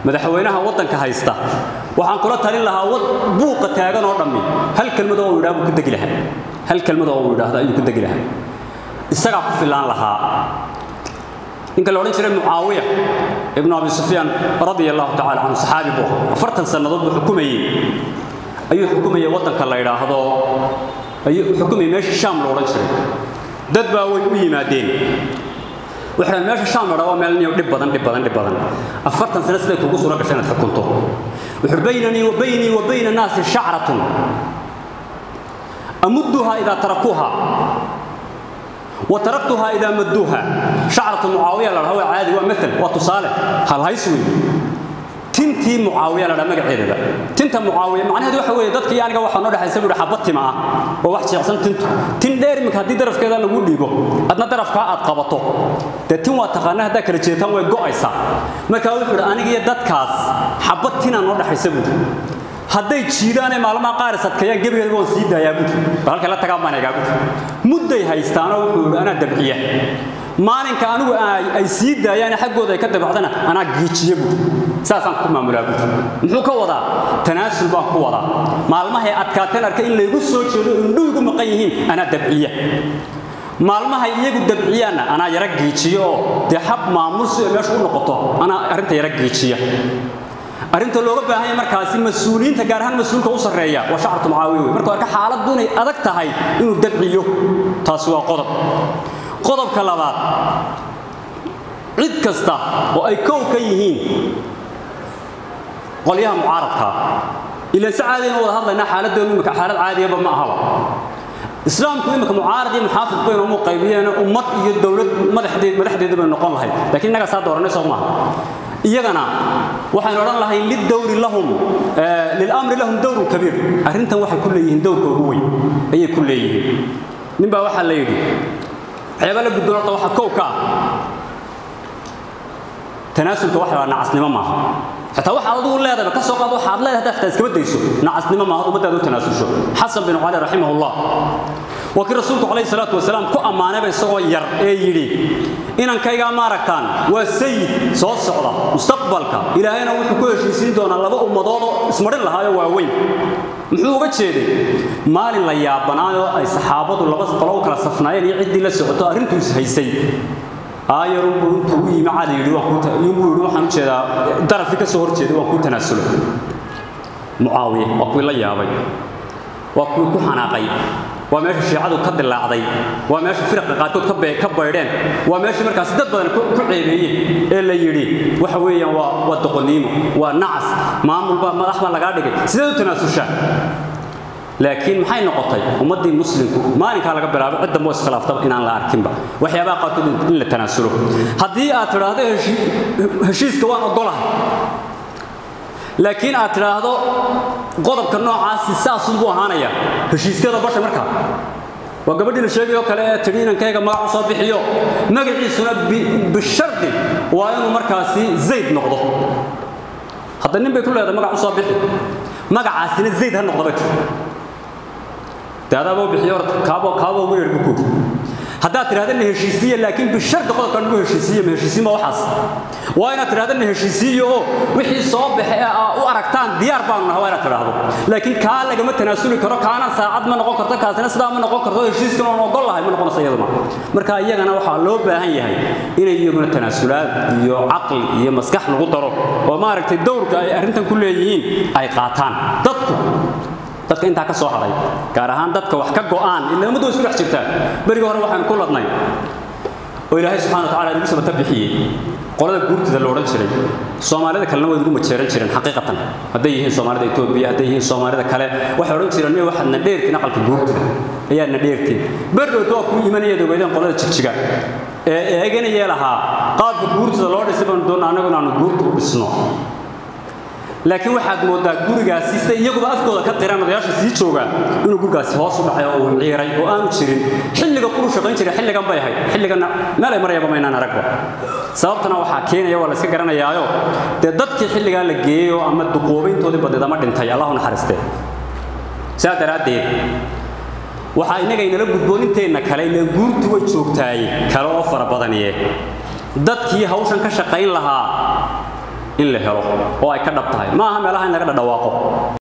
madaxweynaha waddanka haysta waxaan kula talin lahaa wad buuqa taagan oo dhammi hal kelmad oo uu yidhaha buu ku degi lahaa hal kelmad oo uu yidhaahdo ayuu ku degi lahaa isagaa ku filaan lahaa ninka la odhan jiray mucaawiya ibnu abi sufyaan radia allahu tacala canhu saxaabi buu ahaa afartan sannadood buu xukumayey ayuu xukumayay waddanka la yidhaahdo ayuu xukumayay meesha shaam la odhan jiray dad baa way u yimaadeen waxay meesha shaam la waa meel niyo dhib badan dhib badan dhib badan afartan sano siday kugu suura gashay inaad xukunto wuxuu baynanii wa baynii wa bayna naasi shacratun amudduha idaa tarakuuha وتركتها إذا مدوها شعرة معاوية لها عادي ومثل وتصالح هل هيسوي tintii mucaawiya la dhaha magaceedaba tinta mucaawiya macnaheedu waxa weeye dadkii aniga waxaa noo dhexaysa buuhi xabad tima ah oo wax jeecsan tintu tin dheer iminka haddii darafkeeda lagu dhiibo adna darafkaa aad qabato dee tin waa taqaana haddaa kala jeetaan way go'aysaa markaa wuxuu idhi aniga iyo dadkaas xabad tinaa noo dhexaysa buuhi hadday jiidaanay maalmaha qaar sadkeeyaan gebigeeda waan sii daayaa buuhi bal halkay la tagaan baan egaa buuhi mudday haystaanoo wuxuu idhi anaa dabciya maalinka anigu ay sii daayaan xaggooda ay ka dabacdana anaa giijiye buuhi saasaan ku maamulaa buuhi muxuu ka wadaa tanaasul baan ku wadaa maalmahay adkaateen arkay in laygu soo jeedo indhuhu igu maqan yihiin anaa dabciya maalmahay iyagu dabciyaanna anaa yara giijiyo oo dee hab maamul si ay meesha u noqoto anaa arrinta yara giijiya arrinta looga baahan yahay markaasi mas-uuliyiinta gaar ahaan mas-uulka u sarreeya waa shacabtu mucaawiya wey markuu arka xaaladdu inay adag tahay inuu dabciyo taasi waa qodob qodobka labaad cid kasta oo ay kow ka yihiin qolyaha mucaaradka ilaa si caadiyana wada hadlaynaa xaaladdeenu imika xaalad caadiyaba ma ahaba islaamku imika mucaarad iyo muxaafid baynu umu qaybiyeen ummad iyo dowlad madaxdeed madaxdeeda bay noqon lahayd laakiin innagaa saa dooranay soo maaha iyagana waxaynu odhan lahayn lidowri lahum lilamri lahum dowrun kabiir arrintan waxay ku leeyihiin dowrka ugu weyn ayay ku leeyihiin ninbaa waxaa la yidhi waxyaaba la gudboon horta waxaa kow ka ah tanaasulka waxa la nacasnimo maaha xataa waxa adigu leedahay ka soo qaad waxa aad leedahay hadaa iskaba dayso nacasnimo maaha ummadaada u tanaasulsho xasan bin cali raximahullah waa kii rasuulku calayhi salaatu wasalaam ku ammaanayba isagoo yar ee yidhi inankaygaa maaragtaan waa sayid soo socda mustaqbalka ilaahayna wuxuu ku heshiisiin doonaa laba ummadood oo ismarin lahaayo waaweyn muxuu uga jeeday maalin la yaabanaayoo ay saxaabadu laba qolo u kala safnaayeen iyo ciddii la socoto arrintuu is haysay aayarunbuu intuu u yimi cali yidhi yunbuu yidhi waxaan u jeedaa darafkii ka soo hor jeeday waan kuu tanaasulay mucaawiye waa kuwii la yaabay waa kuwii ku xanaaqay waa meesha shiicadu ka dilaacday waa meesha firqa qaarkood ka baydheen waa meesha markaas dad badan ku ceebeeyeen ee la yidhi waxa weeyaan waa waa doqoniimo waa nacas maamulba madax baa lagaa dhigay sideed u tanaasushaa laakiin maxay noqotay ummaddii muslimku maalinkaa laga bilaabo cid dambe oo iskhilaaftaba inaan la arkinba waxyaabaha qaarkood in la tanaasulo haddii aad tidhaahdo heshiiska waan ogolahay laakiin aad tidhaahdo qodobka noocaasi saasuu buu ahaanaya heshiiskeeda basha markaa waa gabadhii la sheegayoo kale ee tidhi inankayga magac u soo bixiyo magaciisuna bishardi waa inuu markaasi zayd noqdo hadda nin bay ku leedahay magac u soo bixi magacaasina zayd ha noqdo bay tiri dee adaaboo bixiyo kaabo kaabo ugu yeedh bukuud haddaad tidhahda na heshiisiiye laakiin bishardi qodobka nagu heshiisiiye ma heshiisiin ma waxaas waa inaad tidhahda na heshiisiiyo oo wixii soo baxe ee aa u aragtaan diyaar baanu nahay waa inaad tidhaahdo laakiin kaa lagama tanaasuli karo kaana saacad ma noqon karto kaasina sidaa ma noqon karto heshiiskan oon ogol lahay ma noqonaysa iyaduna marka iyagana waxaa loo baahan yahay inay iyaguna tanaasulaad iyo caqli iyo maskax lagu daro oo maaragtay dowrka ay arrintan ku leeyihiin ay qaataan dadku dadka intaa ka soo hadhay gaar ahaan dadka wax ka go'aan ila ummaddu isku dhex jirtaa berigii hore waxaanu ku ladnay oo ilaahay subxana watacaala nagu sabata bixiyey qolada guurtida la odhan jiray soomaalida kalena way nagu majeeran jireen xaqiiqatan hadday yihiin soomaalida etoobiya hadday yihiin soomaalida kale waxay odhan jireen miya waxaad na dheertiin aqalka guurtida ayaad na dheertiin berdhowta waa kuu imanaya ogeydeen qolada jigjiga ee eeganayee lahaa qaabka guurtida loo dhisay baanu doonna annagu inaanu guurta u dhisno laakiin waxaad moodaa gurigaasi sida iyaguba afkooda ka qiran odayaasha sii joogaa inuu gurigaasi hoos u dhacay oo uu ciiray oo aanu jirin xilliga kulu shaqayn jiray xilligan bay ahayd xilliganna meel ay marayaba maynaan aragba sababtana waxaa keenaya waa la iska garanayaayo dee dadkii xilligaa la geeyey oo ama duqoobayntoodii badneed ama dhintay allahu naxariistee sidaa daraaddeed waxaa innaga inala gudbooninteenna kale ileen guurtu way joogtaay kale oo fara badaniye dadkii hawshan ka shaqayn lahaa in la helo oo ay ka dhab tahay ma aha meelaha in laga dhadhawaaqo